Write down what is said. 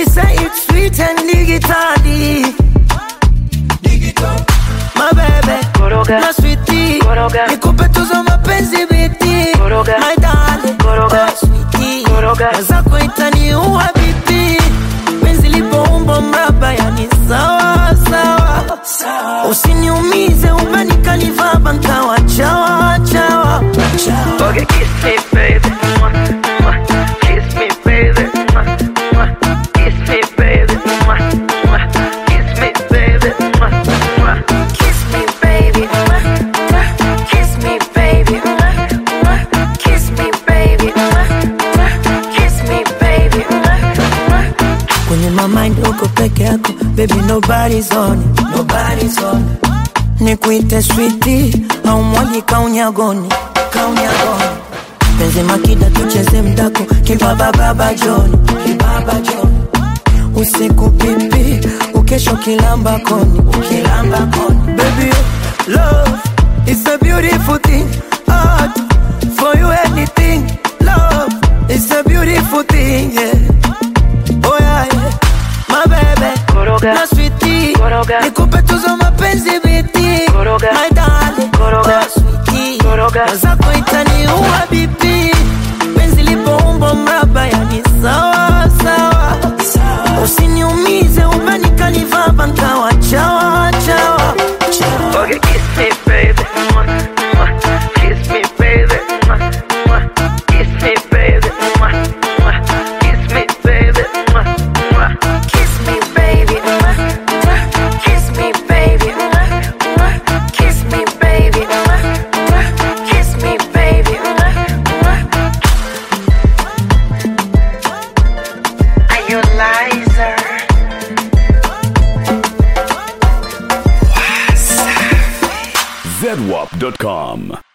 She say it's sweet and digitally. My baby, Koroga. my sweetie, Koroga. nikupe tuzo mapenzi biti, Koroga. my darling, Koroga. oh sweetie, Koroga. mwenzako itaniua bibi, penzi lipoumbo mraba, yani sawa sawa, usiniumize umenikaniva nkawa chawa chawa. Okay, kiss me, baby. Mwah, mwah. Kiss me, baby. Mwah, mwah. Kiss me, baby. Mwah, mwah. Kiss me, baby. Mwah, mwah. Kiss me, baby. Mwah, mwah. Kiss me, baby. Mwah, mwah. Kiss me, baby. Mwah, mwah. Kiss me, baby. Mwah, mwah. kwenye mamind uko peke yako baby nobody's on it, nobody's on it. nikuite switi au mwali kaunyagoni kaunyagoni penzi makida tucheze mdako kibaba baba joni kibaba joni usiku pipi ukesho kilamba koni ukilamba koni baby love is a beautiful thing art for you anything love is a beautiful thing yeah Oh yeah, yeah. My baby Koroga. Na sweetie Koroga. Nikupe tuzo mapenzi biti Koroga. My darling Koroga. Oh sweetie Koroga. Mwenzako itaniua bibi Penzi lipoumbo mraba yani sawa sawa Usiniumize umenikaniva nkawa chawa chawa Okay, kiss me, baby. Mwah, mwah. Kiss me, baby. Mwah, mwah. Kiss me, baby. Mwah, mwah. Kiss me, baby. Mwah, mwah. Kiss me, baby. Mwah, mwah. Kiss me, baby. Mwah, mwah. Kiss me, baby. Mwah, mwah. Kiss me, baby. Mwah, mwah. Are you a liar? zedwap.com.